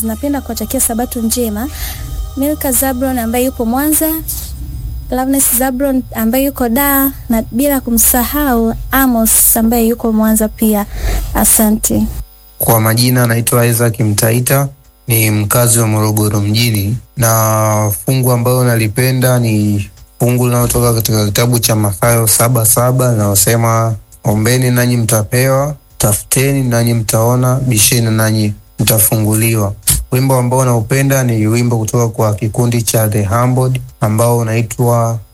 Napenda kuwatakia sabato njema Milka Zabron ambaye yupo Mwanza, Loveness Zabron ambaye yuko Dar na bila kumsahau Amos ambaye yuko Mwanza pia. Asante. Kwa majina naitwa Isaac Mtaita, ni mkazi wa Morogoro mjini, na fungu ambayo nalipenda ni fungu linalotoka katika kitabu cha Mathayo saba saba linalosema ombeni nanyi mtapewa, tafuteni nanyi mtaona, bisheni nanyi mtafunguliwa. Wimbo ambao naupenda ni wimbo kutoka kwa kikundi cha The Humbled ambao unaitwa